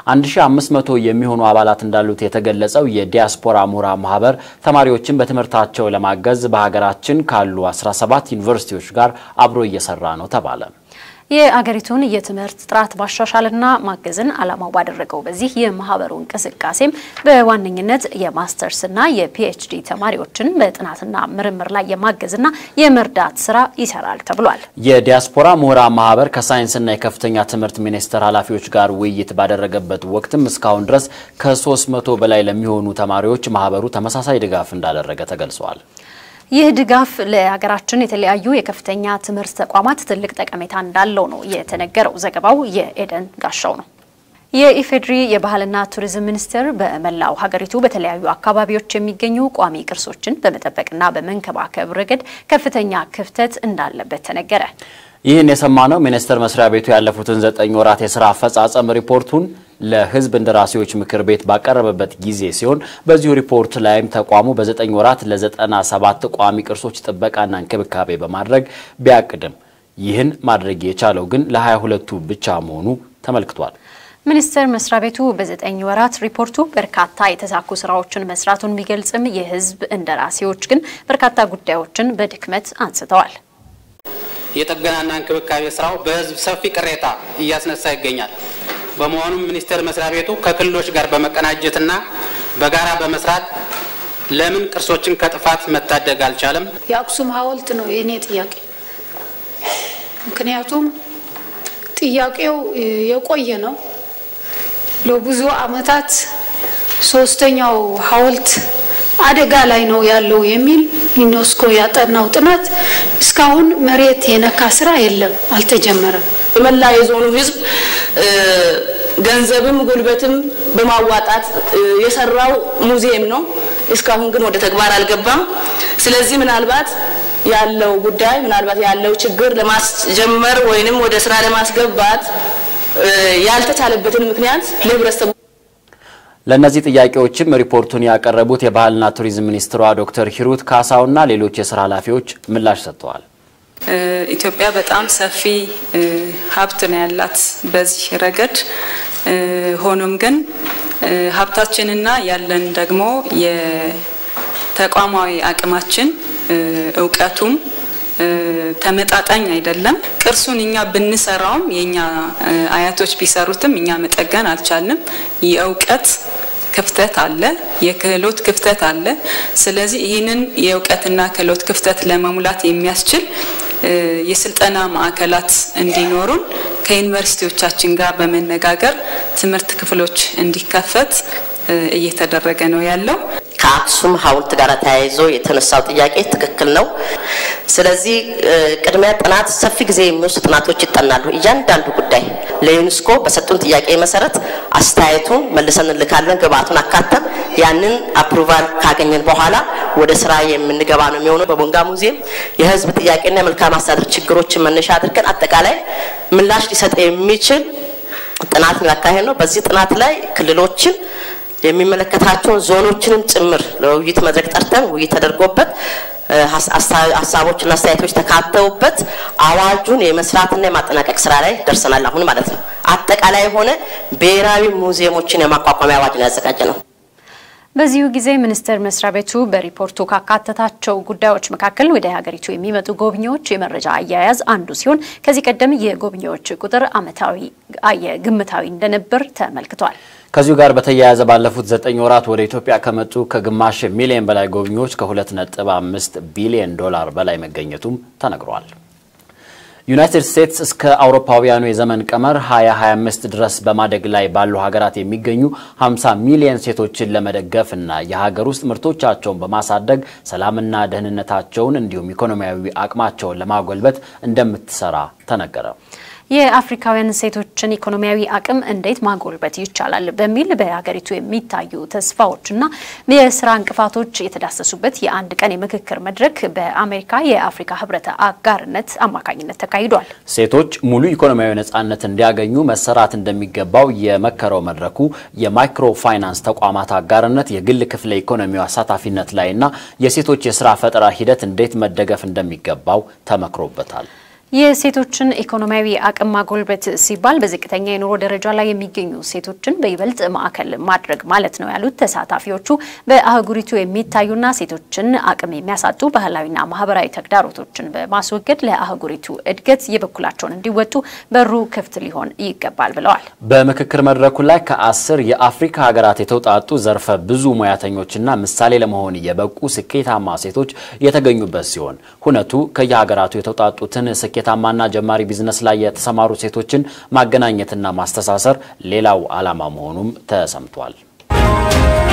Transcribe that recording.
1500 የሚሆኑ አባላት እንዳሉት የተገለጸው የዲያስፖራ ምሁራን ማህበር ተማሪዎችን በትምህርታቸው ለማገዝ በሀገራችን ካሉ 17 ዩኒቨርሲቲዎች ጋር አብሮ እየሰራ ነው ተባለ። የአገሪቱን የትምህርት ጥራት ማሻሻልና ማገዝን ዓላማው ባደረገው በዚህ የማህበሩ እንቅስቃሴም በዋነኝነት የማስተርስና የፒኤችዲ ተማሪዎችን በጥናትና ምርምር ላይ የማገዝና የመርዳት ስራ ይሰራል ተብሏል። የዲያስፖራ ምሁራን ማህበር ከሳይንስና የከፍተኛ ትምህርት ሚኒስቴር ኃላፊዎች ጋር ውይይት ባደረገበት ወቅትም እስካሁን ድረስ ከ300 በላይ ለሚሆኑ ተማሪዎች ማህበሩ ተመሳሳይ ድጋፍ እንዳደረገ ተገልጿል። ይህ ድጋፍ ለሀገራችን የተለያዩ የከፍተኛ ትምህርት ተቋማት ትልቅ ጠቀሜታ እንዳለው ነው የተነገረው። ዘገባው የኤደን ጋሻው ነው። የኢፌዴሪ የባህልና ቱሪዝም ሚኒስቴር በመላው ሀገሪቱ በተለያዩ አካባቢዎች የሚገኙ ቋሚ ቅርሶችን በመጠበቅና በመንከባከብ ረገድ ከፍተኛ ክፍተት እንዳለበት ተነገረ። ይህን የሰማነው ሚኒስቴር መስሪያ ቤቱ ያለፉትን ዘጠኝ ወራት የስራ አፈጻጸም ሪፖርቱን ለሕዝብ እንደራሴዎች ምክር ቤት ባቀረበበት ጊዜ ሲሆን በዚሁ ሪፖርት ላይም ተቋሙ በዘጠኝ ወራት ለዘጠና ሰባት ቋሚ ቅርሶች ጥበቃና እንክብካቤ በማድረግ ቢያቅድም ይህን ማድረግ የቻለው ግን ለሀያ ሁለቱ ብቻ መሆኑ ተመልክቷል። ሚኒስቴር መስሪያ ቤቱ በዘጠኝ ወራት ሪፖርቱ በርካታ የተሳኩ ስራዎችን መስራቱን ቢገልጽም የሕዝብ እንደራሴዎች ግን በርካታ ጉዳዮችን በድክመት አንስተዋል። የጥገናና እንክብካቤ ስራው በህዝብ ሰፊ ቅሬታ እያስነሳ ይገኛል። በመሆኑም ሚኒስቴር መስሪያ ቤቱ ከክልሎች ጋር በመቀናጀትና በጋራ በመስራት ለምን ቅርሶችን ከጥፋት መታደግ አልቻለም? የአክሱም ሐውልት ነው የእኔ ጥያቄ። ምክንያቱም ጥያቄው የቆየ ነው። ለብዙ ዓመታት ሶስተኛው ሐውልት አደጋ ላይ ነው ያለው የሚል ዩኔስኮ ያጠናው ጥናት እስካሁን መሬት የነካ ስራ የለም፣ አልተጀመረም። የመላ የዞኑ ህዝብ ገንዘብም ጉልበትም በማዋጣት የሰራው ሙዚየም ነው። እስካሁን ግን ወደ ተግባር አልገባም። ስለዚህ ምናልባት ያለው ጉዳይ ምናልባት ያለው ችግር ለማስጀመር ወይንም ወደ ስራ ለማስገባት ያልተቻለበትን ምክንያት ለህብረተሰቡ ለእነዚህ ጥያቄዎችም ሪፖርቱን ያቀረቡት የባህልና ቱሪዝም ሚኒስትሯ ዶክተር ሂሩት ካሳውና ሌሎች የስራ ኃላፊዎች ምላሽ ሰጥተዋል። ኢትዮጵያ በጣም ሰፊ ሀብት ነው ያላት በዚህ ረገድ። ሆኖም ግን ሀብታችንና ያለን ደግሞ የተቋማዊ አቅማችን እውቀቱም ተመጣጣኝ አይደለም። ቅርሱን እኛ ብንሰራውም የእኛ አያቶች ቢሰሩትም እኛ መጠገን አልቻልንም። የእውቀት ክፍተት አለ፣ የክህሎት ክፍተት አለ። ስለዚህ ይህንን የእውቀትና ክህሎት ክፍተት ለመሙላት የሚያስችል የስልጠና ማዕከላት እንዲኖሩን ከዩኒቨርሲቲዎቻችን ጋር በመነጋገር ትምህርት ክፍሎች እንዲከፈት እየተደረገ ነው ያለው። ከአክሱም ሐውልት ጋር ተያይዞ የተነሳው ጥያቄ ትክክል ነው። ስለዚህ ቅድሚያ ጥናት ሰፊ ጊዜ የሚወስዱ ጥናቶች ይጠናሉ። እያንዳንዱ ጉዳይ ለዩኔስኮ በሰጡን ጥያቄ መሰረት አስተያየቱን መልሰን እንልካለን። ግብአቱን አካተን ያንን አፕሩቫል ካገኘን በኋላ ወደ ስራ የምንገባ ነው የሚሆነው። በቦንጋ ሙዚየም የህዝብ ጥያቄና የመልካም አስተዳደር ችግሮችን መነሻ አድርገን አጠቃላይ ምላሽ ሊሰጥ የሚችል ጥናት ያካሄድ ነው። በዚህ ጥናት ላይ ክልሎችን የሚመለከታቸውን ዞኖችንም ጭምር ለውይይት መድረክ ጠርተን ውይይት ተደርጎበት ሀሳቦችና አስተያየቶች ተካተውበት አዋጁን የመስራትና የማጠናቀቅ ስራ ላይ ደርሰናል። አሁን ማለት ነው። አጠቃላይ የሆነ ብሔራዊ ሙዚየሞችን የማቋቋሚያ አዋጅ ነው ያዘጋጀ ነው። በዚሁ ጊዜ ሚኒስቴር መስሪያ ቤቱ በሪፖርቱ ካካተታቸው ጉዳዮች መካከል ወደ ሀገሪቱ የሚመጡ ጎብኚዎች የመረጃ አያያዝ አንዱ ሲሆን ከዚህ ቀደም የጎብኚዎች ቁጥር አመታዊ ግምታዊ እንደነበር ተመልክቷል። ከዚሁ ጋር በተያያዘ ባለፉት ዘጠኝ ወራት ወደ ኢትዮጵያ ከመጡ ከግማሽ ሚሊዮን በላይ ጎብኚዎች ከ2.5 ቢሊዮን ዶላር በላይ መገኘቱም ተነግሯል። ዩናይትድ ስቴትስ እስከ አውሮፓውያኑ የዘመን ቀመር 2025 ድረስ በማደግ ላይ ባሉ ሀገራት የሚገኙ 50 ሚሊዮን ሴቶችን ለመደገፍ እና የሀገር ውስጥ ምርቶቻቸውን በማሳደግ ሰላምና ደህንነታቸውን እንዲሁም ኢኮኖሚያዊ አቅማቸውን ለማጎልበት እንደምትሰራ ተነገረ። የአፍሪካውያን ሴቶችን ኢኮኖሚያዊ አቅም እንዴት ማጎልበት ይቻላል በሚል በሀገሪቱ የሚታዩ ተስፋዎችና የስራ እንቅፋቶች የተዳሰሱበት የአንድ ቀን የምክክር መድረክ በአሜሪካ የአፍሪካ ህብረት አጋርነት አማካኝነት ተካሂዷል። ሴቶች ሙሉ ኢኮኖሚያዊ ነጻነት እንዲያገኙ መሰራት እንደሚገባው የመከረው መድረኩ የማይክሮ ፋይናንስ ተቋማት አጋርነት፣ የግል ክፍለ ኢኮኖሚው አሳታፊነት ላይና የሴቶች የስራ ፈጠራ ሂደት እንዴት መደገፍ እንደሚገባው ተመክሮበታል። የሴቶችን ኢኮኖሚያዊ አቅም ማጎልበት ሲባል በዝቅተኛ የኑሮ ደረጃ ላይ የሚገኙ ሴቶችን በይበልጥ ማዕከል ማድረግ ማለት ነው ያሉት ተሳታፊዎቹ በአህጉሪቱ የሚታዩና ሴቶችን አቅም የሚያሳጡ ባህላዊና ማህበራዊ ተግዳሮቶችን በማስወገድ ለአህጉሪቱ እድገት የበኩላቸውን እንዲወጡ በሩ ክፍት ሊሆን ይገባል ብለዋል። በምክክር መድረኩ ላይ ከአስር የአፍሪካ ሀገራት የተውጣጡ ዘርፈ ብዙ ሙያተኞችና ምሳሌ ለመሆን የበቁ ስኬታማ ሴቶች የተገኙበት ሲሆን ሁነቱ ከየሀገራቱ የተውጣጡትን ስኬ ታማና ጀማሪ ቢዝነስ ላይ የተሰማሩ ሴቶችን ማገናኘትና ማስተሳሰር ሌላው ዓላማ መሆኑም ተሰምቷል።